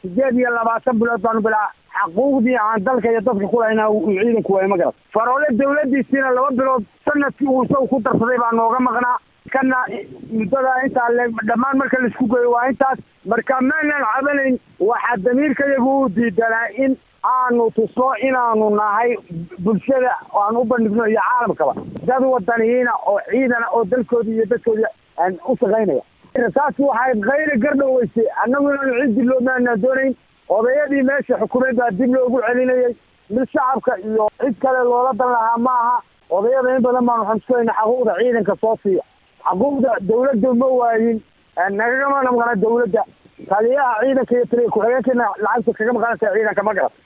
sideed iyo labaatan bilood baanu bilaa xaquuqdii aan dalka iyo dadka kulahayna uu ciidanku waay ma garat faroole dawladiisiina laba bilood sanadkii uu isagu ku darsaday baa nooga maqnaa kana muddada intaa le dhammaan marka laisku geeyo waa intaas marka maanan cabanayn waxaa damiirkayagu u diidanaa in aanu tusno inaanu nahay bulshada aan u bandhigno iyo caalamkaba dad wadaniyiina oo ciidana oo dalkoodi iyo dadkoodi u shaqaynaya taas waxay kayri gardhoweysay annagu inaanu cid dib loo maanaa doonayn odayadii meesha xukuumeed baa dib loogu celinayay mid shacabka iyo cid kale loola dan lahaa ma aha odayada in badan baanu xamsulayna xaquuqda ciidanka soo siiya xaquuqda dawladda ma waayin nagagama maqana dawladda taliyaha ciidanka iyo taliya ku-xigeenkana lacagta kaga maqanaysa ciidanka ma garat